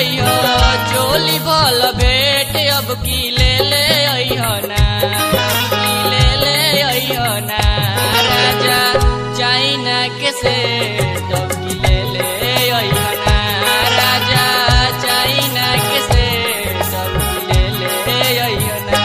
अइह चोली भल भेट अब की ले ले अइह ना की ले ले अइह ना राजा चाइना के से तब की ले ले अइह ना राजा चाइना के से तब की ले ले अइह ना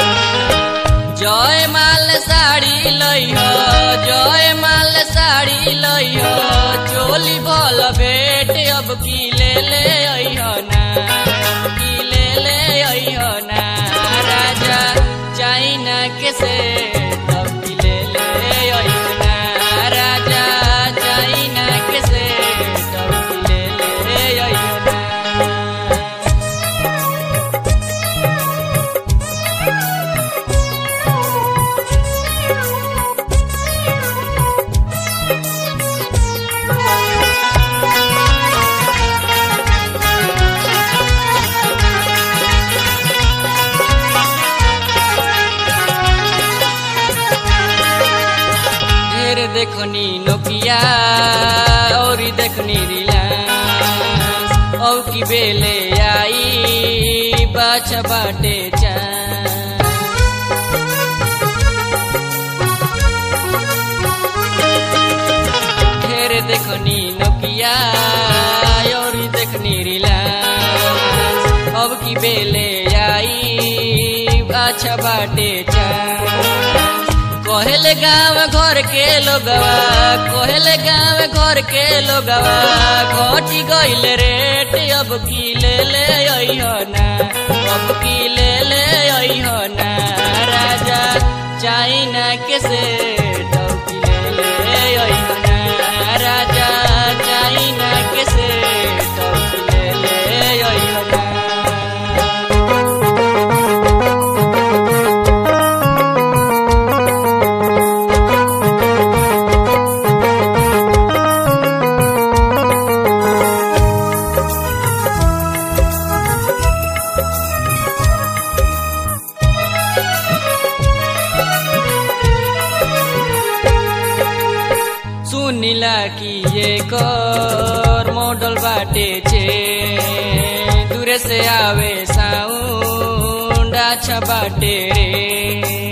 जय माल साड़ी लइह जय माल साड़ी लइह चोली भल भेट अब की ले ले अइह ना की ले ले अइह ना राजा चाइना के से तब की ले ले अइह ना राजा चाइना के से तब की ले ले अइह ना ढेर देखनी नोकिया और देखनी रिलायंस औ की बेले आई बाछ बाटे चांद ढेर देखनी नोकिया और देखनी रिलायंस अब की बेले आई बाछा बाटे चांद कोहल गाँव घर के लोगवा कोहल गाँव घर के लोगवा घटी गइल रेट अब की ले ले अइह ना अब की ले ले अइह ना राजा चाइना के से अब की ले ले अइह ना राजा चाइना के से अब की ले ले अइह ना सुनिला कि ये कर मोडल बाटे छे दूरे से आवे साउंड अच्छा बाटे रे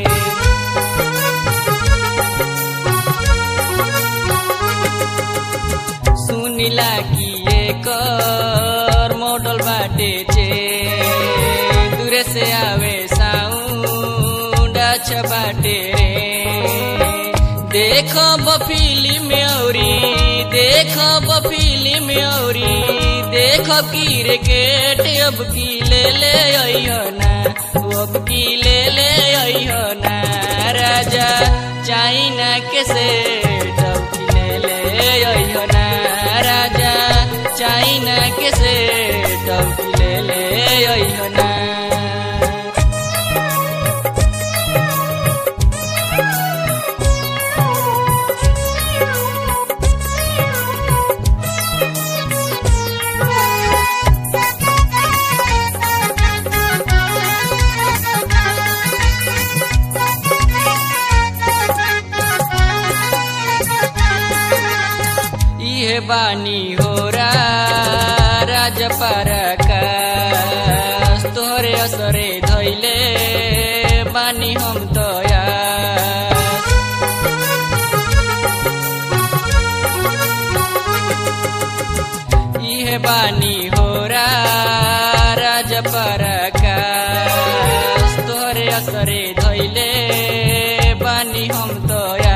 सुनिला कि ये कर मोडल बाटे छे दूरे से आवे साउंड अच्छा बाटे रे देखो फिल्म औरी देखो फिल्म औरी देखो क्रिकेट अब की ले ले अइह ना अब की ले ले अइह ना राजा चाइना के से अब की ले ले अइह ना राजा चाइना के से अब की ले ले अइह ना इहे बानी हो रा राज परकास तोहरे असरे धैले बानी हम तया इहे बानी हो रा राज परकास तोहरे असरे धैले बानी हम तया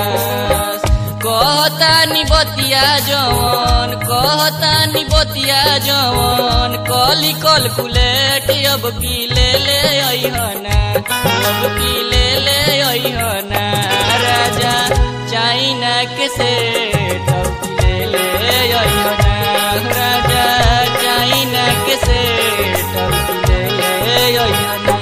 कहतानी बतिया जवन कहतानी बतिया जवन कली कलकुलेट अब की ले ले अइहना अब की ले ले अइहना राजा चाइना के से अब की ले ले अइहना राजा चाइना के से अब की ले ले अइहना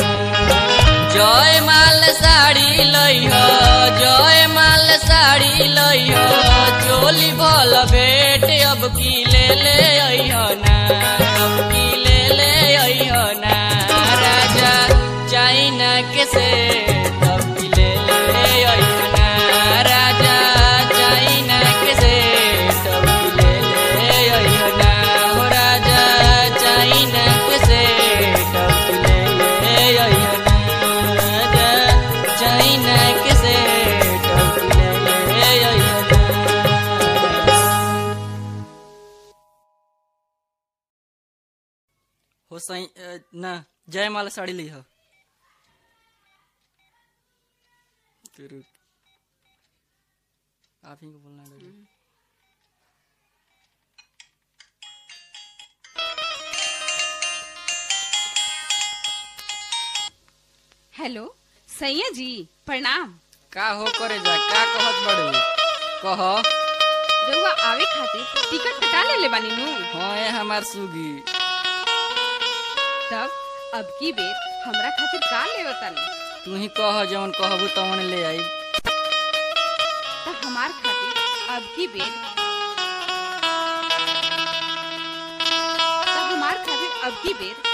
जय माल साड़ी लइह जय माल साड़ी लइह चोली भल भेट अब की ले ले अइह ना अब की ले ले अइह ना राजा चाइना के से अब की ले ले अइह ना राजा चाइना के से अब की ले ले अइह ना हो राजा हो सही अ, ना जयमाला साड़ी ली हो तो रुक आप ही को बोलना है हेलो सैया जी प्रणाम का हो करे जा का कहत बड़े कह रउआ आवे खातिर टिकट कटा लेले बानी नु हाँ ये हमार सुगी तब अब की बेर हमरा खातिर का लेवतानी तू ही कह जवन कहबू तवन ले आई त हमार खातिर अब की बेर त हमार खातिर अब की बेर